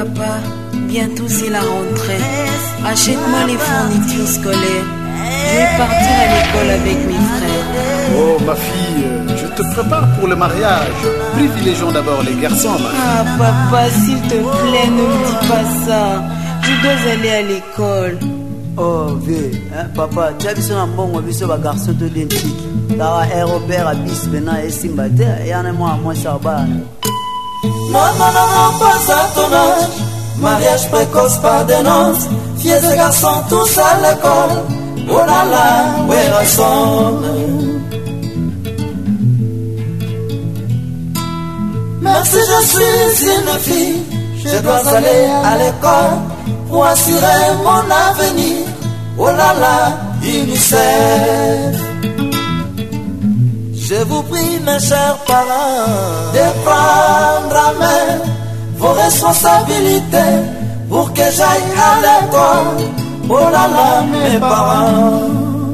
Papa, bientôt c'est la rentrée. Achète-moi les fournitures scolaires. Je vais partir à l'école avec mes frères. Oh, ma fille, je te prépare pour le mariage. Privilégions d'abord les garçons, ma fille. Ah, papa, s'il te plaît, ne me dis pas ça. Je dois aller à l'école. oh ve eh, papa tia biso na mbongo biso bagarso to identique kaka aérobert abis pena esimba te eyana mwana mwasi ya bana Non, non, non, non, pas à ton âge. Mariage précoce par dénonce. Filles et garçons tous à l'école. Oh là là, where I Merci, je suis une fille. Je dois aller à l'école pour assurer mon avenir. Oh là là, UNICEF. Je vous prie, mes chers parents, de prendre à main vos responsabilités pour que j'aille à l'école. Oh là là, mes parents.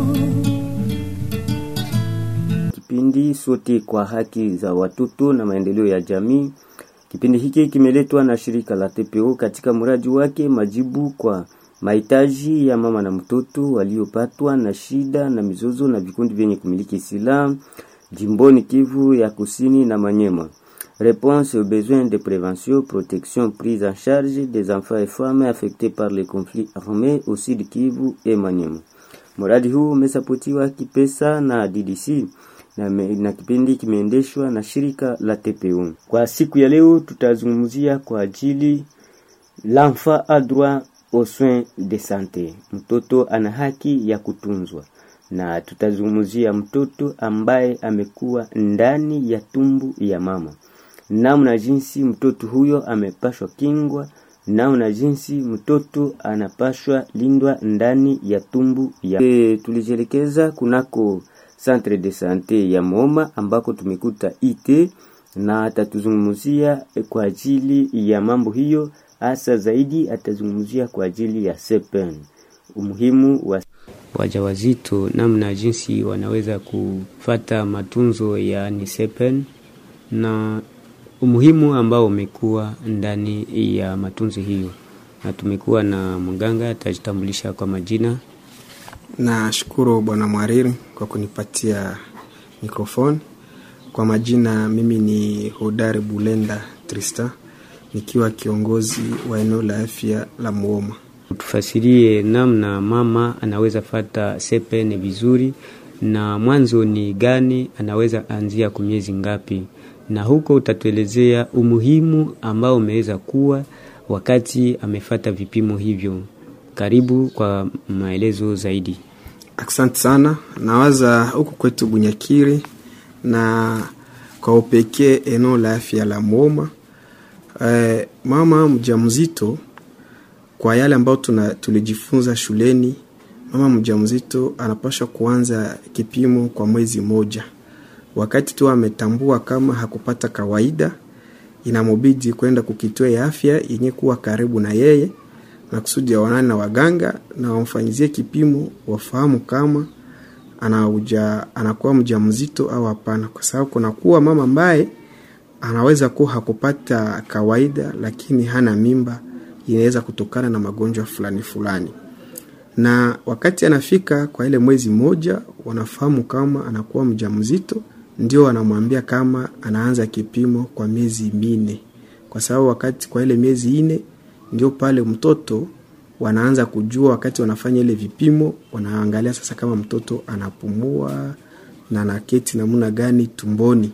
Kipindi sote kwa haki za watoto na maendeleo ya jamii. Kipindi hiki kimeletwa na shirika la TPO katika mradi wake majibu kwa mahitaji ya mama na mtoto waliopatwa na shida na mizozo na vikundi vyenye kumiliki silaha jimboni Kivu ya Kusini na Manyema. Réponse aux besoins de prévention, protection, prise en charge des enfants et femmes affectés par les conflits armés au Sud Kivu et Manyema. Mradi huu umesapotiwa kipesa na DDC na, me, na kipindi kimeendeshwa na shirika la TPO. Kwa siku ya leo tutazungumzia kwa ajili l'enfant a droit aux soins de santé, mtoto ana haki ya kutunzwa, na tutazungumzia mtoto ambaye amekuwa ndani ya tumbu ya mama, namna jinsi mtoto huyo amepashwa kingwa, namna jinsi mtoto anapashwa lindwa ndani ya tumbu ya e, tulijielekeza kunako centre de sante ya Moma ambako tumekuta IT na atatuzungumzia kwa ajili ya mambo hiyo, hasa zaidi atazungumzia kwa ajili ya sepen, umuhimu wa wajawazito, namna jinsi wanaweza kufata matunzo ya nisepen na umuhimu ambao umekuwa ndani ya matunzo hiyo, na tumekuwa na mganga atajitambulisha kwa majina. Nashukuru bwana mwariri kwa kunipatia mikrofoni. Kwa majina, mimi ni Hodari Bulenda Trista, nikiwa kiongozi wa eneo la afya la Muoma. Tufasirie namna mama anaweza fata sepene vizuri, na mwanzo ni gani anaweza anzia kwa miezi ngapi, na huko utatuelezea umuhimu ambao umeweza kuwa wakati amefata vipimo hivyo. Karibu kwa maelezo zaidi. Asante sana. Nawaza huku kwetu Bunyakiri na kwa upekee eneo la afya la Muoma, e, mama mjamzito, kwa yale ambayo tuna tulijifunza shuleni, mama mjamzito anapaswa kuanza kipimo kwa mwezi moja. Wakati tu ametambua kama hakupata kawaida, inamubidi kwenda kukitoa ya afya yenye kuwa karibu na yeye na kusudi ya wanani na waganga na wamfanyizie kipimo, wafahamu kama anauja, anakuwa mjamzito au hapana, kwa sababu kunakuwa mama ambaye anaweza kuwa hakupata kawaida, lakini hana mimba, inaweza kutokana na magonjwa fulani fulani. Na wakati anafika kwa ile mwezi moja, wanafahamu kama anakuwa mjamzito, ndio wanamwambia kama anaanza kipimo kwa miezi minne, kwa sababu wakati kwa ile miezi ine ndio pale mtoto wanaanza kujua, wakati wanafanya ile vipimo, wanaangalia sasa kama mtoto anapumua na anaketi namna gani tumboni,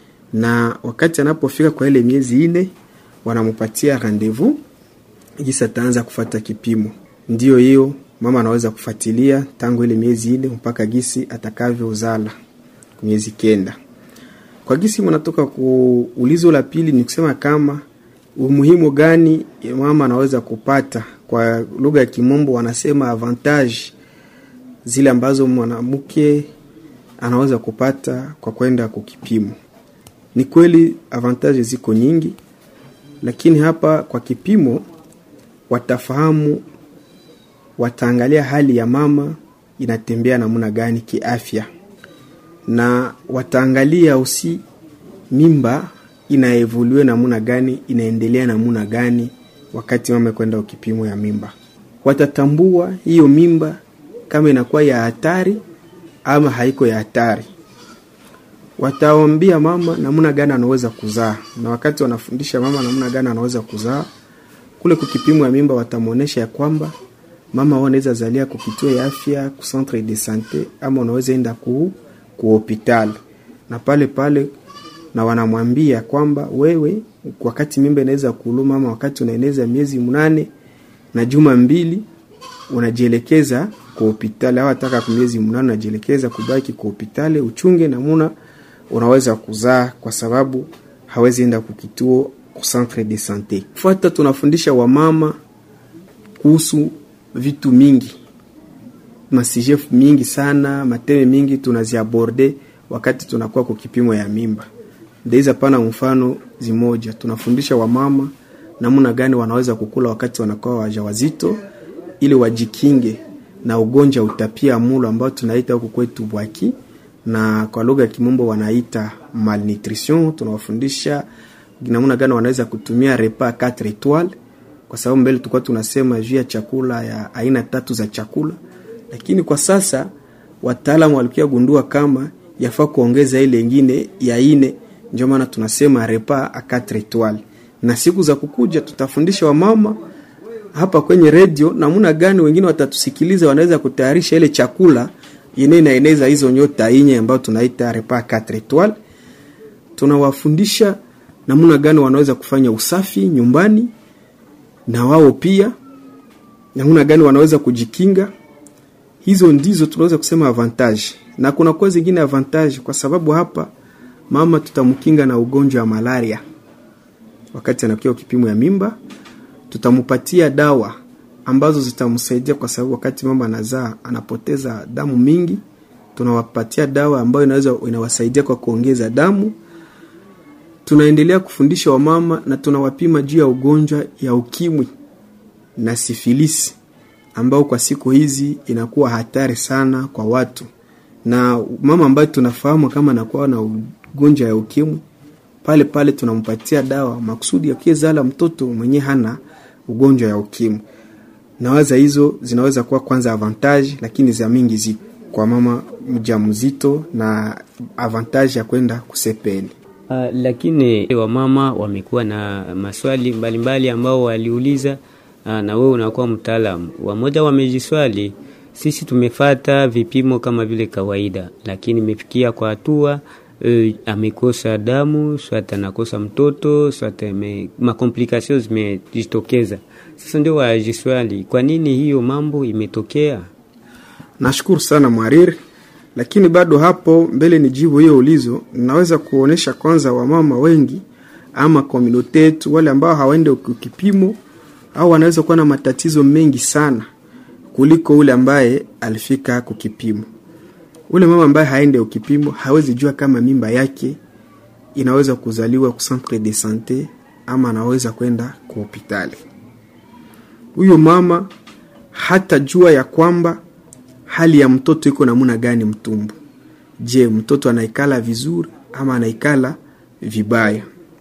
na wakati anapofika kwa ile miezi ine wanampatia rendezvous jinsi ataanza kufata kipimo. Ndio hiyo mama anaweza kufuatilia tangu ile miezi ine mpaka gisi atakavyozala miezi kenda. Kwa gisi mnatoka kuulizo la pili, ni kusema kama umuhimu gani mama anaweza kupata. Kwa lugha ya Kimombo wanasema avantage zile ambazo mwanamke anaweza kupata kwa kwenda kukipimo. Ni kweli avantage ziko nyingi, lakini hapa kwa kipimo watafahamu, wataangalia hali ya mama inatembea namna gani kiafya, na wataangalia usi mimba inaevolue namna gani, inaendelea namna gani wakati mama kwenda ukipimo ya mimba. Watatambua hiyo mimba kama inakuwa ya hatari ama haiko ya hatari. Wataambia mama namna gani anaweza kuzaa, na wakati wanafundisha mama namna gani anaweza kuzaa, kule kukipimo ya mimba watamwonyesha ya kwamba mama wao anaweza zalia ku kituo ya afya ku centre de sante ama unaweza enda ku ku hospitali na pale pale na wanamwambia kwamba wewe wakati mimba inaweza kuluma ama wakati unaeneza miezi mnane na juma mbili unajielekeza kwa hospitali au ataka kwa miezi mnane unajielekeza kubaki kwa hospitali uchunge namuna unaweza kuzaa kwa sababu hawezi enda kukituo ku centre de sante. Fuata tunafundisha wamama kuhusu vitu mingi masije mingi sana mateme mingi tunaziaborde wakati tunakuwa kwa kipimo ya mimba ndeiza pana mfano zimoja tunafundisha wamama namna gani wanaweza kukula wakati wanakuwa wajawazito ili wajikinge na ugonjwa utapia mulo ambao tunaita huku kwetu bwaki na kwa lugha ya kimombo wanaita malnutrition tunawafundisha namna gani wanaweza kutumia repas 4 etoiles kwa sababu mbele tulikuwa tunasema juu ya chakula ya aina tatu za chakula lakini kwa sasa wataalamu walikuwa gundua kama yafaa kuongeza ile ingine ya ine ndio maana tunasema repas a 4 etoiles na siku za kukuja tutafundisha wamama hapa kwenye redio namna gani wengine watatusikiliza wanaweza kutayarisha ile chakula yenyewe inaeneza hizo nyota inye ambayo tunaita repas 4 etoiles tunawafundisha namna gani wanaweza kufanya usafi nyumbani na wao pia namna gani wanaweza kujikinga hizo ndizo tunaweza kusema avantage na kuna kwa zingine avantage kwa sababu hapa mama tutamkinga na ugonjwa wa malaria wakati anakiwa kipimo ya mimba tutampatia dawa ambazo zitamsaidia kwa sababu wakati mama anazaa anapoteza damu mingi tunawapatia dawa ambayo inaweza inawasaidia kwa kuongeza damu tunaendelea kufundisha wamama na tunawapima juu ya ugonjwa ya ukimwi na sifilisi ambao kwa siku hizi inakuwa hatari sana kwa watu na mama ambaye tunafahamu kama anakuwa na ugonjwa ya ukimwi pale pale tunampatia dawa makusudi akiezala mtoto mwenye hana ugonjwa ya ukimwi nawaza hizo zinaweza kuwa kwanza avantage lakini za mingi ziko kwa mama mjamzito na avantage ya kwenda kusepeni Uh, lakini wamama wamekuwa na maswali mbalimbali mbali ambao waliuliza uh, na wewe unakuwa mtaalamu. Wamoja wamejiswali, sisi tumefata vipimo kama vile kawaida, lakini imefikia kwa hatua uh, amekosa damu, swata anakosa mtoto, swata makomplikations zimejitokeza. Sasa ndio wajiswali, kwa nini hiyo mambo imetokea? nashukuru sana mwariri lakini bado hapo mbele ni jibu hiyo ulizo naweza kuonesha kwanza wamama wengi ama komunote yetu wale ambao hawaende kipimo au wanaweza kuwa na matatizo mengi sana kuliko ule ambaye alifika kukipimo ule mama ambaye haende ukipimo hawezi jua kama mimba yake inaweza kuzaliwa ku centre de sante ama anaweza kwenda ku hospitali huyo mama hata jua ya kwamba hali ya mtoto iko namuna gani mtumbu je mtoto anaikala vizuri ama anaikala vibaya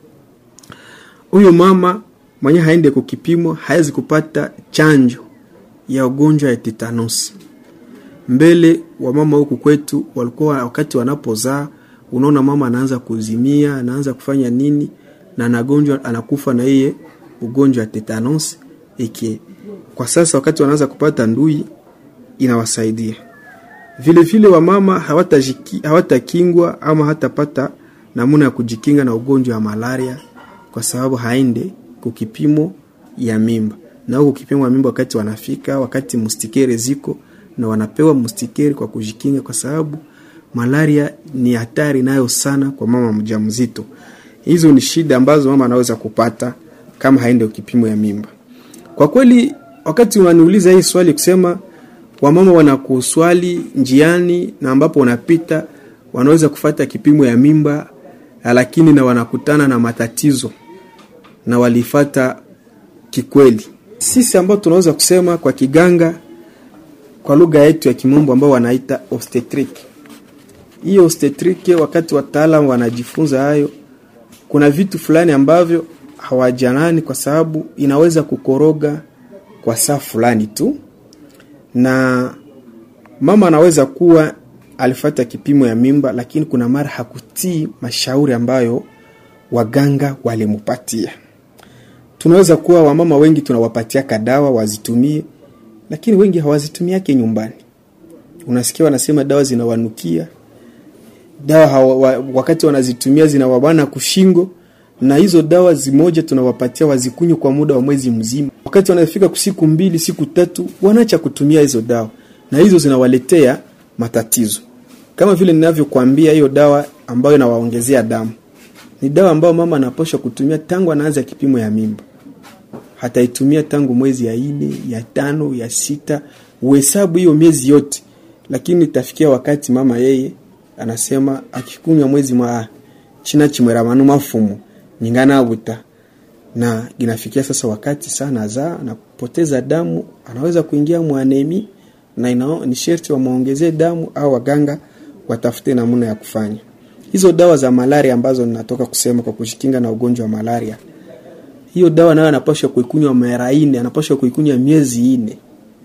huyo mama mwenye haende kukipimo hawezi kupata chanjo ya ugonjwa ya tetanusi mbele wamama huku kwetu walikuwa wakati wanapozaa unaona mama anaanza kuzimia anaanza kufanya nini na anagonjwa anakufa na iye ugonjwa wa tetanusi iki kwa sasa wakati wanaanza kupata ndui inawasaidia vile vile wamama hawatakingwa hawata ama hatapata namuna ya kujikinga na ugonjwa wa malaria kwa sababu haende kukipimo ya mimba na huko kipimo ya mimba wakati wanafika wakati mustikere ziko na wanapewa mustikere kwa kujikinga kwa sababu malaria ni hatari nayo sana kwa mama mjamzito hizo ni shida ambazo mama anaweza kupata kama haende kipimo ya mimba kwa kweli wakati unaniuliza hii swali kusema wamama wanakuswali njiani na ambapo wanapita wanaweza kufata kipimo ya mimba lakini na wanakutana na matatizo na walifata kikweli sisi ambao tunaweza kusema kwa kiganga kwa lugha yetu ya kimombo ambao wanaita obstetric hiyo obstetric wakati wataalam wanajifunza hayo kuna vitu fulani ambavyo hawajanani kwa sababu inaweza kukoroga kwa saa fulani tu na mama anaweza kuwa alifata kipimo ya mimba lakini kuna mara hakutii mashauri ambayo waganga walimupatia tunaweza kuwa wamama wengi tunawapatia kadawa wazitumie lakini wengi hawazitumiake nyumbani unasikia wanasema dawa zinawanukia dawa hawa, wa, wakati wanazitumia zinawabana kushingo na hizo dawa zimoja tunawapatia wazikunywe kwa muda wa mwezi mzima wakati wanafika siku mbili siku tatu wanaacha kutumia hizo dawa na hizo zinawaletea matatizo kama vile ninavyokuambia hiyo dawa ambayo inawaongezea damu ni dawa ambayo mama anapaswa kutumia tangu anaanza kipimo ya mimba hataitumia tangu mwezi ya ine ya tano ya sita uhesabu hiyo miezi yote lakini itafikia wakati mama yeye anasema akikunywa mwezi mwa china chimwera manu mafumu nyingana buta na inafikia sasa wakati sana za na kupoteza damu anaweza kuingia mwanemi na ina, ni sherti wamwongezee damu au waganga watafute namna ya kufanya hizo dawa za malaria ambazo ninatoka kusema kwa kujikinga na ugonjwa wa malaria hiyo dawa nayo anapashwa kuikunywa mara ine anapashwa kuikunywa miezi ine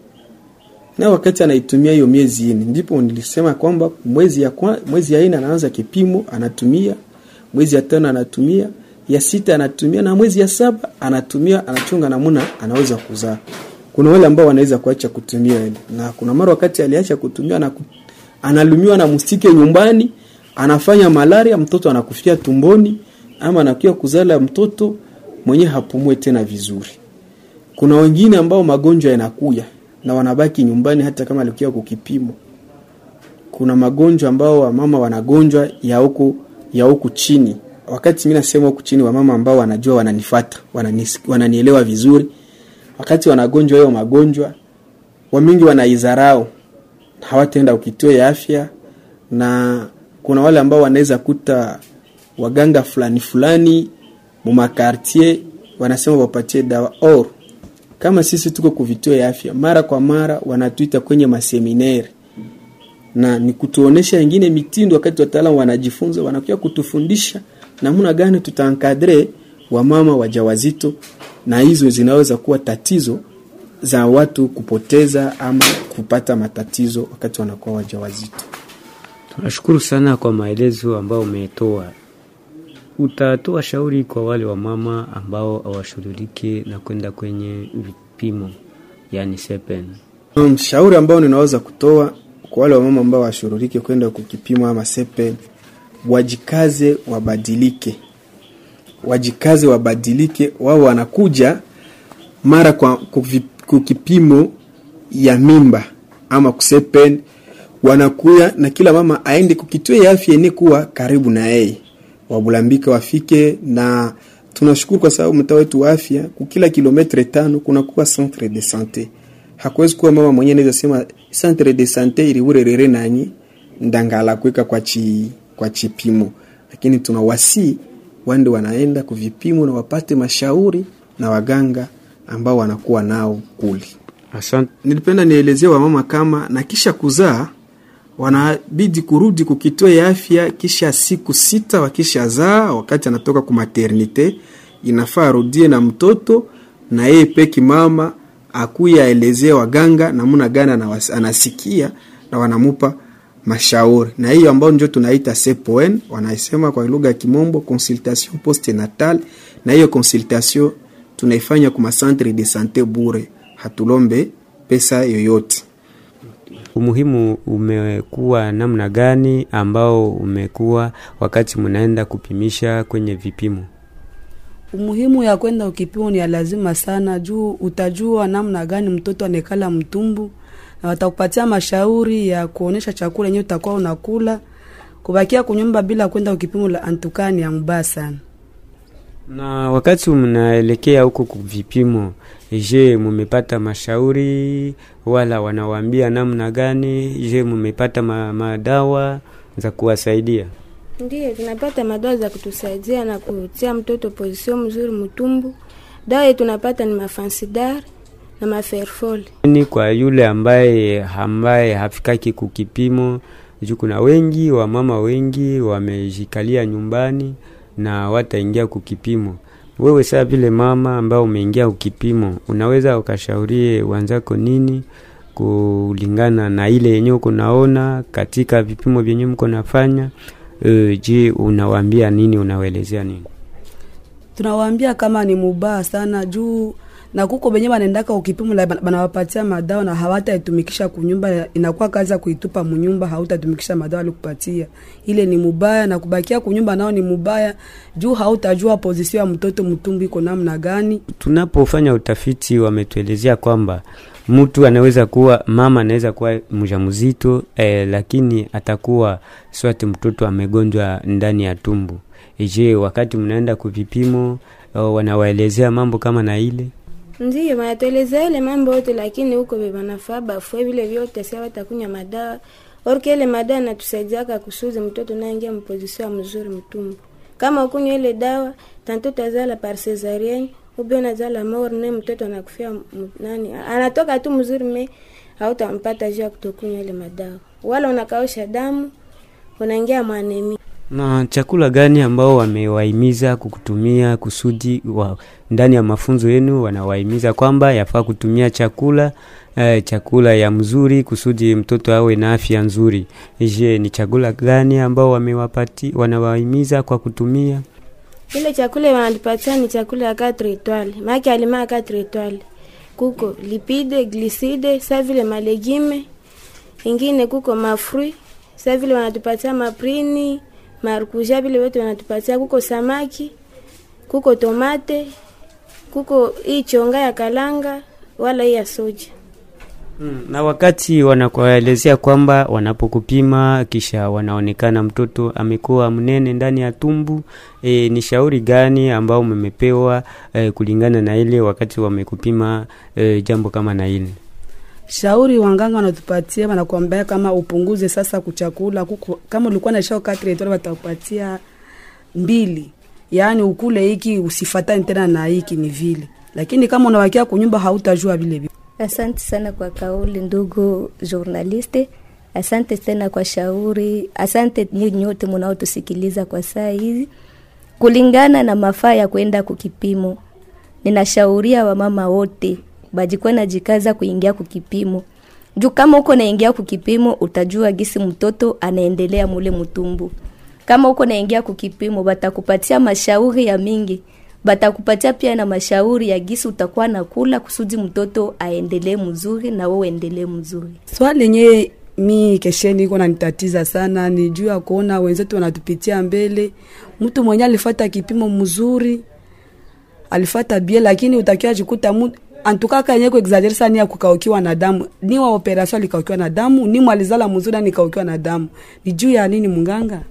na wakati anaitumia hiyo miezi ine ndipo nilisema kwamba mwezi ya kwa, mwezi ya ine anaanza kipimo anatumia mwezi ya tano anatumia ya sita anatumia na mwezi ya saba anatumia anachunga namuna anaweza kuzaa kuna wale ambao wanaweza kuacha kutumia ile na kuna mara wakati aliacha kutumia na analumiwa na mustike nyumbani anafanya malaria mtoto anakufia tumboni ama anakia kuzala mtoto mwenye hapumue tena vizuri kuna wengine ambao magonjwa yanakuya na wanabaki nyumbani hata kama alikia kukipimo kuna magonjwa ambao wamama wanagonjwa ya huku ya huku chini wakati mimi nasema huku chini wamama ambao wanajua wananifata wananis, wananielewa vizuri wakati wanagonjwa hiyo magonjwa wamingi wanaizarau hawataenda ukituo ya afya na kuna wale ambao wanaweza kuta waganga fulani fulani mumakartier wanasema wapatie dawa or kama sisi tuko kuvituo ya afya mara kwa mara wanatuita kwenye maseminari na ni kutuonesha wengine mitindo wakati wataalamu wanajifunza wanakuja kutufundisha namna gani tutaankadre wamama wajawazito na hizo zinaweza kuwa tatizo za watu kupoteza ama kupata matatizo wakati wanakuwa wajawazito tunashukuru sana kwa maelezo ambayo umetoa utatoa shauri kwa wale wamama ambao hawashughulike na kwenda kwenye vipimo yani sepen mshauri ambao ninaweza kutoa kwa wale wamama ambao washururike kwenda kukipima ama sepen wajikaze wabadilike wajikaze wabadilike wao wanakuja mara kwa kuvi- kukipimo ya mimba ama kusepen wanakuya na kila mama aende kukituo ya afya ene kuwa karibu na yeye wabulambika wafike na tunashukuru kwa sababu mtaa wetu wa afya kukila kilometre tano kunakuwa centre de sante hakuwezi kuwa mama mwenyewe anaweza sema centre de sante iliurerere nanyi ndangala kuweka kwa chi, kwa chipimo lakini tunawasi wande wanaenda kuvipimo na wapate mashauri na waganga ambao wanakuwa nao kuli asante nilipenda nielezee wamama kama na kisha kuzaa wanabidi kurudi kukituo ya afya kisha siku sita wakishazaa wakati anatoka ku maternite inafaa arudie na mtoto na yeye peki mama akuya aelezee waganga namna gani anawas- anasikia na wanamupa mashauri na hiyo ambao ndio tunaita CPON wanasema kwa lugha ya kimombo consultation postnatal na hiyo consultation tunaifanya kuma centre de sante bure hatulombe pesa yoyote umuhimu umekuwa namna gani ambao umekuwa wakati mnaenda kupimisha kwenye vipimo umuhimu ya kwenda ukipimo ni ya lazima sana juu utajua namna gani mtoto anekala mtumbu na watakupatia mashauri ya kuonesha chakula yenyewe utakuwa unakula kubakia kunyumba bila kwenda ukipimo la antukani ya mbaya sana na wakati mnaelekea huko kuvipimo je mumepata mashauri wala wanawaambia namna gani je mumepata ma, madawa za kuwasaidia Ndiyo, tunapata madawa za kutusaidia na kutia mtoto pozisio mzuri mtumbu. Dawa yetu tunapata ni mafansidar na maferfol. ni kwa yule ambaye ambaye hafikaki kukipimo juu kuna wengi wamama wengi wamejikalia nyumbani na wataingia kukipimo wewe saa vile mama ambao umeingia ukipimo unaweza ukashaurie wanzako nini kulingana na ile yenyewe uko naona katika vipimo vyenyewe mko nafanya e, je unawaambia nini unawaelezea nini tunawaambia kama ni mubaya sana juu na kuko benye banaendaka ukipimo la banawapatia madawa na hawataitumikisha kunyumba, inakuwa kazi ya kuitupa munyumba, hautatumikisha madawa alikupatia. Ile ni mubaya, na kubakia kunyumba nao ni mubaya juu hautajua pozisio ya mtoto mtumbu iko namna gani. tunapofanya utafiti wametuelezea kwamba mtu anaweza kuwa mama anaweza kuwa mjamzito eh, lakini atakuwa swati mtoto amegonjwa ndani ya tumbu je wakati mnaenda kuvipimo oh, wanawaelezea mambo kama na ile Ndiyo, wanatuelezea ile mambo yote, lakini huko bebanafaa bafue vile vyote, sia watakunya madawa orke ile madawa natusaidiaka kusuzi mtoto naingia mpozisio mzuri mtumbu. Kama ukunywa ile dawa tanto tazala par cesarienne ube unazala morne, mtoto anakufia m- nani, anatoka tu mzuri, me hautampata juu ya kutokunywa ile madawa, wala unakausha damu, unaingia mwanemi. na chakula gani ambao wamewahimiza kukutumia kusudi wa, ndani ya mafunzo yenu wanawahimiza kwamba yafaa kutumia chakula eh, chakula ya mzuri kusudi mtoto awe na afya nzuri je ni chakula gani ambao wamewapati wanawahimiza kwa kutumia ile chakula wanatupatia ni chakula ya 4 etoile maake alima ya 4 etoile kuko lipide gliside sa vile malegime ingine kuko mafrui sa vile wanatupatia maprini marukuja vile wote wanatupatia kuko samaki kuko tomate kuko hii chonga ya kalanga wala hii ya soja Mm, na wakati wanakuelezea kwamba wanapokupima kisha wanaonekana mtoto amekuwa mnene ndani ya tumbu e, ni shauri gani ambao mmepewa e, kulingana na ile wakati wamekupima e, jambo kama na ile shauri wanganga wanatupatia wanakuambia kama upunguze sasa kuchakula kuko, kama ulikuwa na shao katri etola watakupatia mbili yaani ukule hiki usifatane tena na hiki ni vile lakini kama unawakia kunyumba hautajua vile vile Asante sana kwa kauli ndugu journaliste. Asante tena kwa shauri. Asante nyinyi nyote mnaotusikiliza kwa saa hizi. Kulingana na mafaa ya kwenda kukipimo, ninashauria wamama wote bajikuwa najikaza kuingia kukipimo juu kama uko naingia kukipimo utajua gisi mtoto anaendelea mule mtumbu. Kama uko naingia kukipimo, batakupatia mashauri ya mingi batakupatia pia na mashauri ya gisi utakuwa nakula kusudi mtoto aendelee mzuri na wewe uendelee mzuri. swali lenye mi kesheni iko nanitatiza sana ni juu ya kuona wenzetu wanatupitia mbele mtu mwenye alifata kipimo mzuri alifata bie lakini utakiwa jikuta mu antukaka yenye kuexagere sana ni ya kukaukiwa na damu ni wa operation alikaukiwa na damu ni mwalizala mzuri na nikaukiwa na damu ni juu ya nini munganga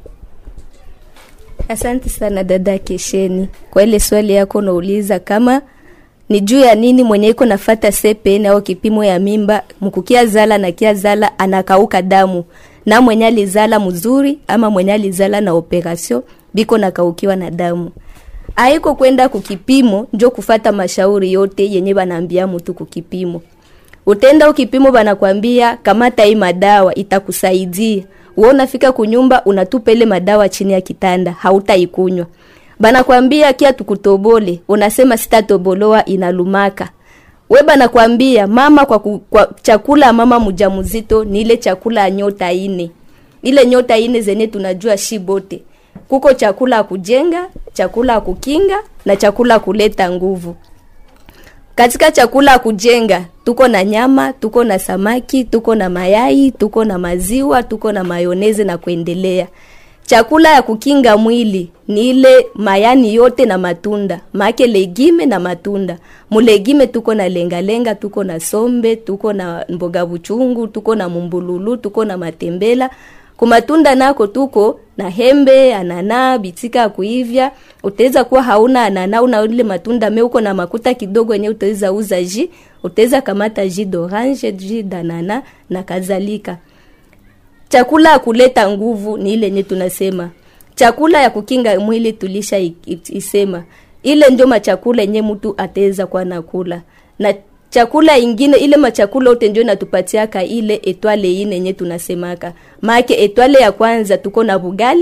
Asante sana dada Kesheni kwa ile swali yako unauliza kama ni juu ya nini mwenye iko nafata CPN au kipimo ya mimba mkukia zala na kia zala anakauka damu na mwenye alizala mzuri ama mwenye alizala na operation biko nakaukiwa na damu aiko kwenda kukipimo njo kufata mashauri yote yenye banaambia mtu kukipimo utenda ukipimo banakwambia kamata hii madawa itakusaidia wewe unafika kunyumba unatupa ile madawa chini ya kitanda hautaikunywa banakwambia kia tukutobole unasema sitatoboloa inalumaka we banakwambia mama kwa, ku, kwa chakula mama mjamzito ni ile chakula ya nyota ine ile nyota ine zenye tunajua shibote kuko chakula ya kujenga chakula ya kukinga na chakula ya kuleta nguvu katika chakula ya kujenga tuko na nyama tuko na samaki tuko na mayai tuko na maziwa tuko na mayoneze na kuendelea chakula ya kukinga mwili ni ile mayani yote na matunda maake legime na matunda mulegime tuko na lengalenga tuko na sombe tuko na mboga buchungu tuko na mumbululu tuko na matembela kumatunda nako tuko na hembe anana bitika ya kuivya utaweza kuwa hauna anana una ile matunda me uko na makuta kidogo yenye utaweza uza ji utaweza kamata ji d'orange ji danana na kadhalika chakula ya kuleta nguvu ni ile yenye tunasema chakula ya kukinga mwili tulisha i- i- isema ile ndio machakula yenye mtu ataweza kuwa nakula na chakula ingine ile machakula yote ndio natupatiaka ile etwale ine yenye tunasemaka maake etwale ya kwanza tuko na bugali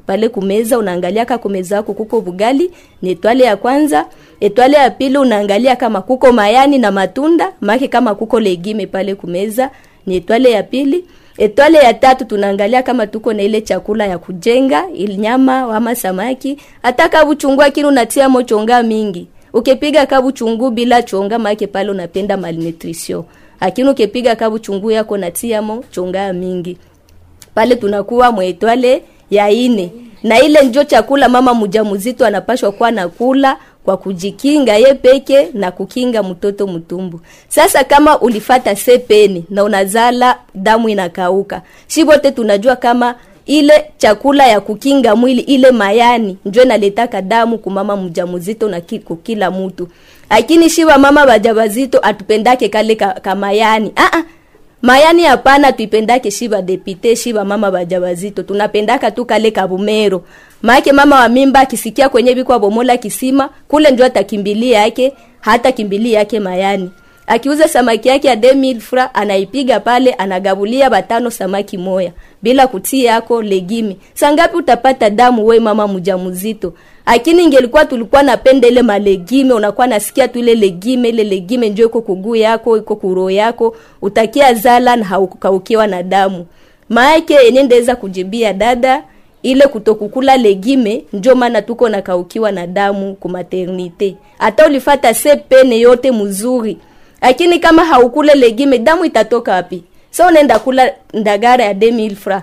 pale kumeza unaangalia ka kumeza yako kuko bugali ni etwale ya kwanza etwale ya pili unaangalia kama kuko mayani na matunda make kama kuko legime pale kumeza ni etwale ya pili etwale ya tatu tunaangalia kama tuko na ile chakula ya kujenga ili nyama ama samaki hata kabuchungu akini unatia mo chonga mingi ukipiga kabuchungu bila chonga make pale unapenda malnutrition lakini ukipiga kabuchungu yako natia mo chonga mingi pale tunakuwa mwetwale ya ine na ile njo chakula mama mjamzito anapashwa kuwa nakula kwa kujikinga ye peke na kukinga mtoto mtumbu. Sasa kama ulifata sepeni na unazala damu inakauka, shi bote tunajua kama ile chakula ya kukinga mwili ile mayani njo inaletaka damu kumama mjamzito na ki- kukila mtu, lakini shiba mama bajabazito atupendake kale ka, ka mayani ah -ah. mayani hapana tuipendake shiba depite shiba mama bajabazito tunapendaka tu kale kabumero maake mama wa mimba akisikia kwenye bikwa bomola kisima kule ndio atakimbilia yake hata kimbilia yake mayani akiuza samaki yake ya 2000 fra anaipiga pale anagabulia batano samaki moya bila kutia yako legimi sangapi utapata damu we mama mjamzito lakini ingelikuwa tulikuwa napenda ile malegime unakuwa nasikia tu ile legime ile legime ndio iko kuguu yako iko kuro yako utakia zala na haukaukiwa na damu maake yenye ndaweza kujibia dada ile kutokukula legime njo maana tuko nakaukiwa na damu ku maternite hata ulifata sepene yote mzuri lakini kama haukule legime damu itatoka wapi so unaenda kula ndagara ya 2000 fra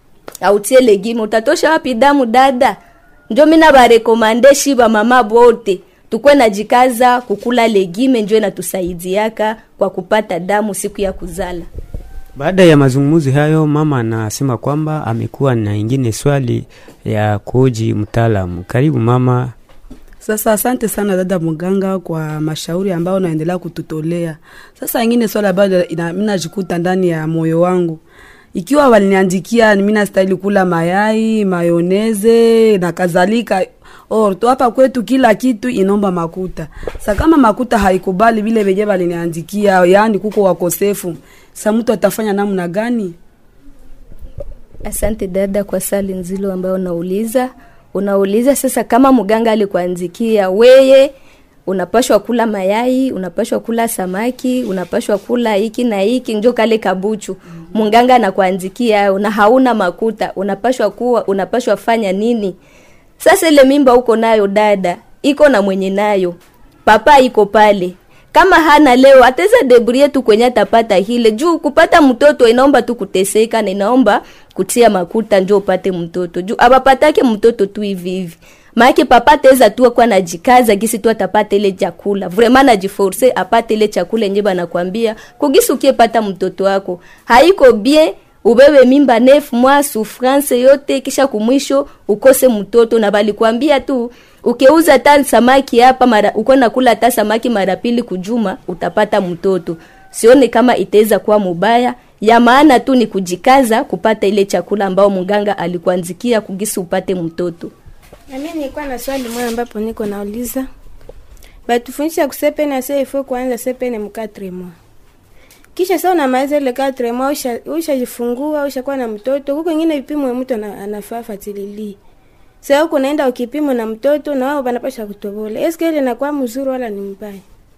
autie legime utatosha wapi damu dada njo mina barekomande shiba mama bote tukwe najikaza kukula legime njo inatusaidiaka kwa kupata damu siku ya kuzala Baada ya mazungumzo hayo, mama anasema kwamba amekuwa na ingine swali ya kuoji mtaalamu. Karibu mama. Sasa asante sana dada mganga kwa mashauri ambayo unaendelea kututolea. Sasa ingine swala ambayo ina- mi najikuta ndani ya moyo wangu, ikiwa waliniandikia mi nastahili kula mayai, mayoneze na kadhalika or tu hapa kwetu kila kitu inaomba makuta. Sa kama makuta haikubali vile venye waliniandikia, yaani kuko wakosefu, sa mtu atafanya namna gani? Asante dada kwa swali nzilo ambayo unauliza. Unauliza sasa kama mganga alikuanzikia weye unapashwa kula mayai, unapashwa kula samaki, unapashwa kula hiki na hiki, njo kale kabuchu. Mganga anakuanzikia na hauna makuta, unapashwa kuwa unapashwa fanya nini? Sasa ile mimba uko nayo dada, iko na mwenye nayo. Papa iko pale. Kama hana leo ataweza debrie tu kwenye atapata hile juu kupata mtoto inaomba tu kuteseka na inaomba kutia makuta njo upate mtoto juu abapatake mtoto tu hivi hivi maake papa ataweza tu kwa najikaza gisi tu atapata ile chakula vraiment najiforce apate ile chakula yenye banakwambia kugisi ukiepata mtoto wako haiko bien ubebe mimba nef mwa souffrance yote kisha kumwisho ukose mtoto na balikwambia tu ukeuza ta samaki hapa mara uko nakula ta samaki mara pili kujuma utapata mtoto sione kama itaweza kuwa mubaya ya maana tu ni kujikaza kupata ile chakula ambao mganga alikuanzikia kugisi upate mtoto Na mimi nilikuwa na swali moja ambapo niko nauliza. Batufundisha kusepene sasa ifo kuanza sepene mu 4 mois. Kisha sasa unamaliza ile 4 mois usha ushajifungua ushakuwa na mtoto. Huko ingine vipimo ya mtu ana- anafaa fatilili. Sasa huko unaenda ukipimo na mtoto na wao banapasha kutobola. Eske ile inakuwa mzuri wala ni mbaya?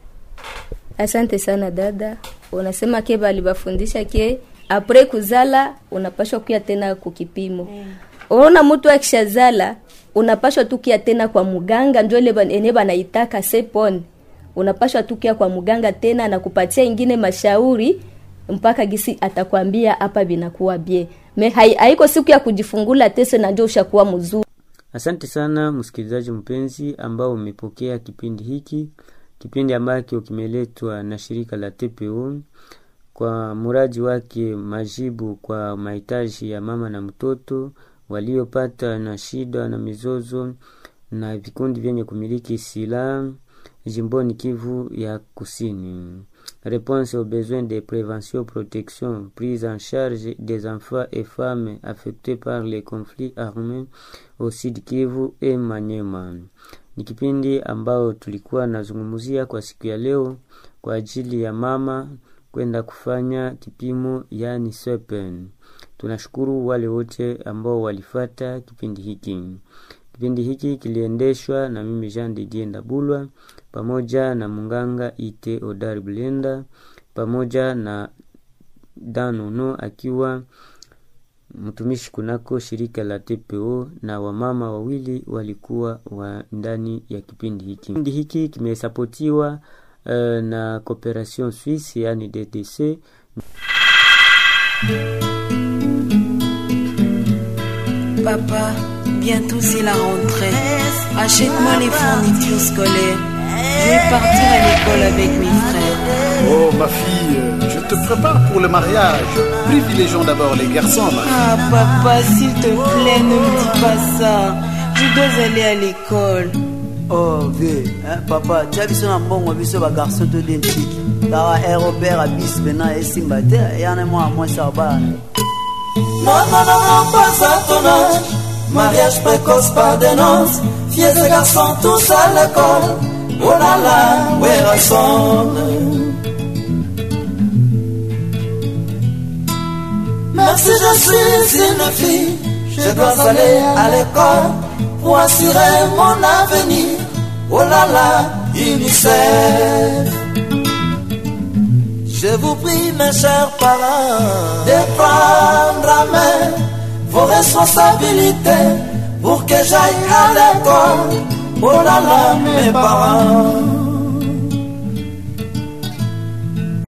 asante sana dada unasema ke balibafundisha ke apre kuzala unapashwa kuya tena kukipimo unaona mtu akishazala unapashwa tu kia tena kwa muganga njo ile ban- ene banaitaka sepon unapashwa tu kia kwa muganga tena na kupatia ingine mashauri mpaka gisi atakwambia hapa binakuwa bie me hai, haiko siku ya kujifungula tese na njo ushakuwa mzuri Asante sana msikilizaji mpenzi ambao umepokea kipindi hiki, kipindi ambacho kimeletwa na shirika la TPO kwa muradi wake majibu kwa mahitaji ya mama na mtoto waliopata na shida na mizozo na vikundi vyenye kumiliki silaha jimboni Kivu ya Kusini. Réponse aux besoins de prévention, protection, prise en charge des enfants et femmes affectés par les conflits armés au Sud Kivu et Manyema. Ni kipindi ambao tulikuwa nazungumzia kwa siku ya leo kwa ajili ya mama kwenda kufanya kipimo yani sepen. Tunashukuru wale wote ambao walifata kipindi hiki. Kipindi hiki kiliendeshwa na mimi Jean Didier Ndabulwa pamoja na munganga Ite Odar Blenda pamoja na Danono akiwa mtumishi kunako shirika la TPO na wamama wawili walikuwa wa ndani ya kipindi hiki. Kipindi hiki kimesapotiwa uh, na Cooperation Suisse yani DDC. Papa, bientôt c'est la rentrée. Achète-moi les fournitures scolaires. Je vais partir à l'école avec mes frères. Oh ma fille, euh, je te prépare pour le mariage. Privilégions d'abord les garçons. ma fille. Ah papa, s'il te plaît, ne me dis pas ça. Je dois aller à l'école. oh ve eh, papa tia biso na mbongo biso bagarso to identique kaka aérobert abis pena esimba te yana mwa mwasi ya bana Non, non, non, non, pas à ton âge. Mariage précoce par des noces. Filles et garçons tous à l'école. Oh là là, where I Même si je suis une fille, je dois aller à l'école pour assurer mon avenir. Oh là là, UNICEF. Je vous prie, mes chers parents, de prendre à main vos responsabilités pour que j'aille à l'école. Oh là là, mes parents.